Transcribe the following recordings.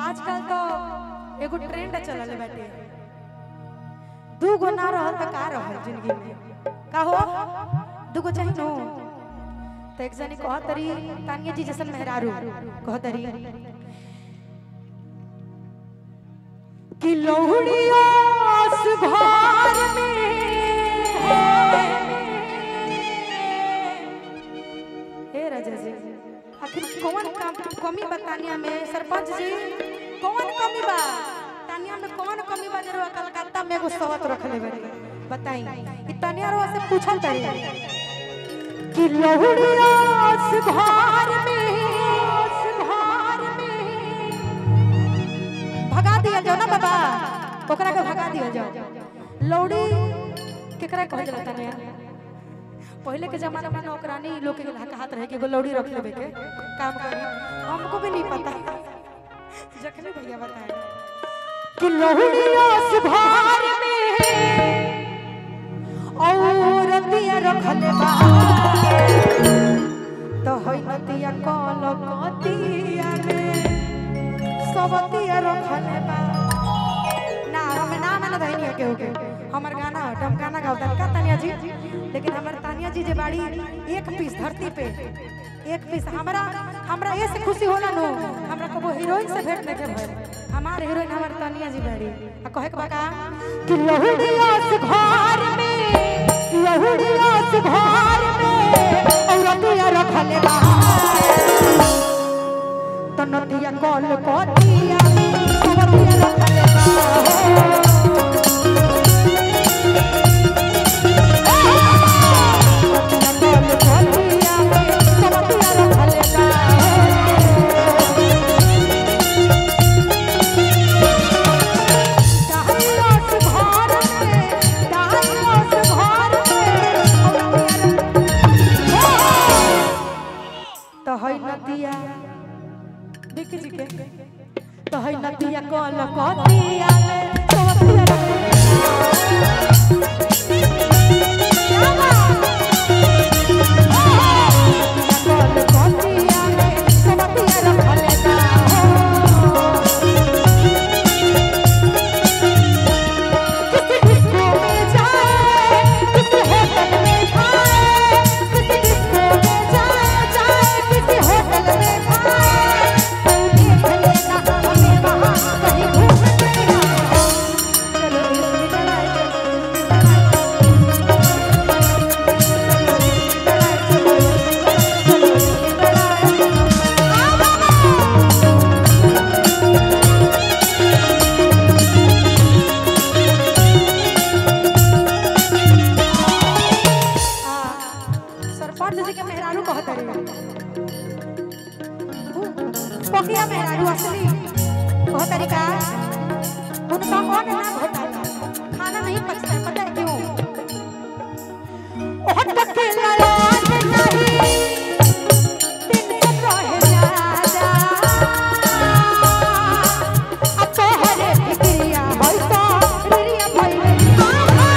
आजकल तो एगो ट्रेंड चलल बाटे दू गो ना रहल त का रहल जिंदगी में का हो दू गो चाहिए नो तो एक जनी कह तरी तानिया जी जैसन मेहरारू कह तरी कि लौड़िया घर में हे राजा जी आखिर कौन कम- कमी बा तानिया में सरपंच जी कौन कमी बा तानिया में कौन कमी बा जरूर कलकत्ता में एगो सवत रखले बानी बताई ई तानिया रो से पूछल तरी कि लहुड़िया घर में घर में भगा दिया जाओ ना बाबा ओकरा के भगा दिया जाओ लौड़ी केकरा कहल जाला तानिया पहले के जमाना में नौकरानी लोग के हाथ रहे कि एगो लौड़ी रख लेबे के काम करी हमको भी नहीं पता जखने भैया बताए कि लौड़िया सुभार में औरतिया रखले बा तो होई नतिया कल कतिया में सबतिया रखले बा ना हमें नाम ना धइनी के ओके हमर गाना हट हम गाना गावता का तानिया जी लेकिन हमर तानिया जी जे बाड़ी एक पीस धरती पे एक पीस हमरा हमरा ये से खुशी होला नो हमरा कबो हीरोइन से भेंट नहीं भइल हमार हीरोइन हमर तानिया जी बाड़ी आ कहे के बका कि लहुड़िया से घर में लहुड़िया से घर में औरतिया रखले बा तनतिया कल कतिया सबतिया रखले बा नदिया बिकी जी के तो है नदिया कल कतिया में सबतिया क्या बात सरपंच जी के मेहरारू कहत रहे पकिया मेहरारू असली कहत रही का उनका कौन ना घोटाला खाना नहीं पचता है पता है क्यों ओह तक ललाट नहीं दिन से रहे ज्यादा अब तो हरे फिक्रिया होई तो फिक्रिया भइले आहा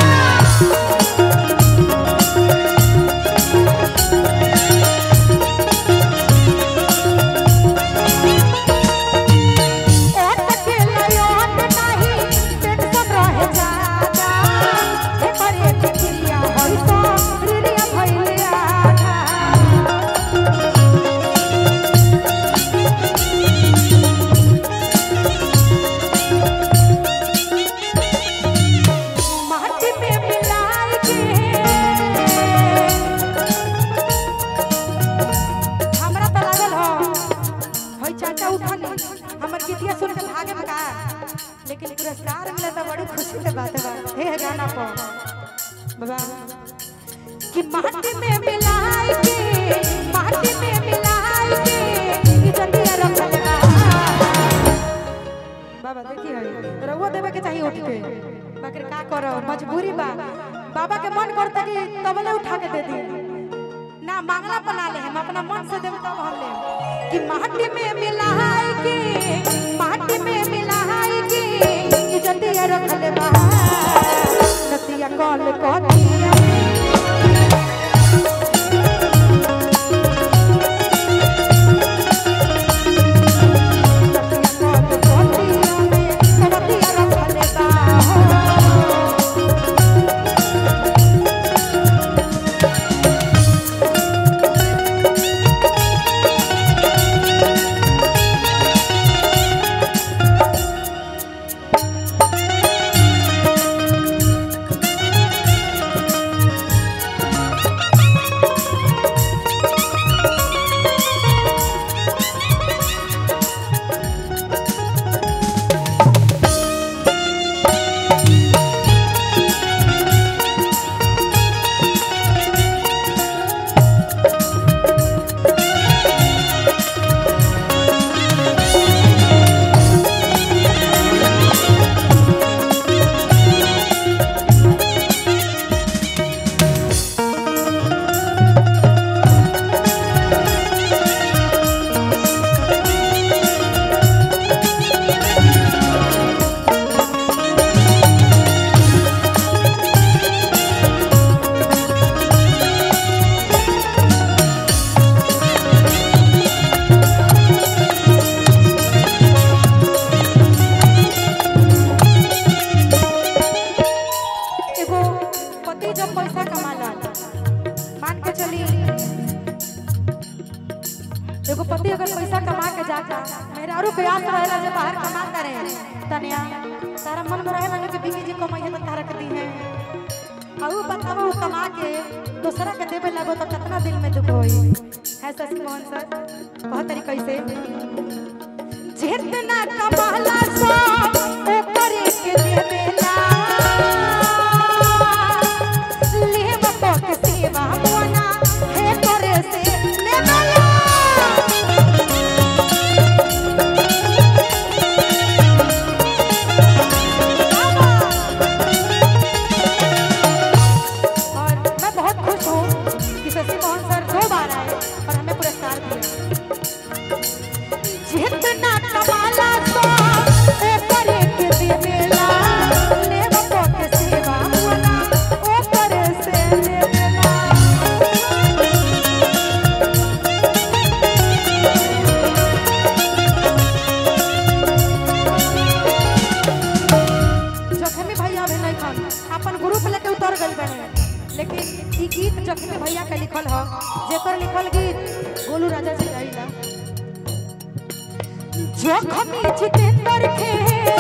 हमरा तो लागल हो होई चाचा उठनी हमर गीतिया सुन के भागे में का लेकिन पुरस्कार मिले तो बड़ी खुशी के बात बा हे गाना पर बाबा कि माटी में मिलाई के माटी में मिलाई के इज्जतिया रखल बा बाबा देखी है रउआ देवे के चाहिए उठ के बाकी का करो मजबूरी बा बाबा के मन करता कि तबले उठा के दे दी ना मांगना बना ले हम अपना मन से देव तब हम ले कि माटी में मिलाई के माटी में मिलाई के इज्जतिया रखल बा नतिया कल कतिया नतिया कल मेहरारू के आस रहेला जे बाहर कमाता रहे तनिया तारा मन में रहेला कि बीवी जी कमाई है तो तारा के दी है और बताओ वो कमा के दूसरा के देवे लगो तो कितना दिल में दुख होई है शशि मोहन सर बहुत तरीके से जितना कमाला सब ऊपर के देवेला लेब पक सेवा मोना हे करे से लेवेला और मैं बहुत खुश हूँ कि शशि मोहन सर दो बार आए और हमें पुरस्कार दिए जितना कमाला तो ऊपर के देवेला लेवको के सेवा होना ऊपर से लेवेला जखमी भैया भी नहीं खान अपन ग्रुप लेके उतर गई बने लेकिन ई गीत जखमी भैया के लिखल ह जेकर लिखल गीत गोलू राजा जी गाइला जखमी जितेंद्र के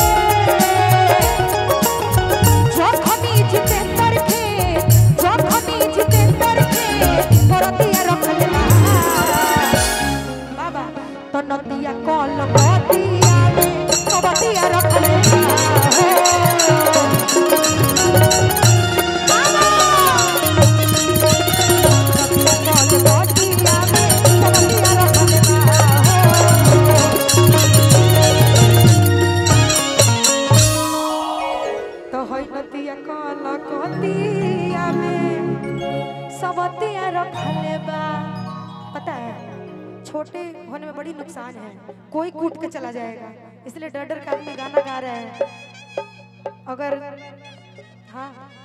जखमी जितेंद्र के जखमी जितेंद्र के परतिया रखल बा बाबा तो नदिया कल बतिया में कबतिया रखल बा बाबा नदिया कल बतिया में कबतिया रखल बा तो होई नदिया कल कतिया में सबतिया रखल बा पता है छोटे होने में बड़ी नुकसान है कोई कूट के चला जाएगा इसलिए डर डर के आदमी गाना गा रहे हैं अगर हाँ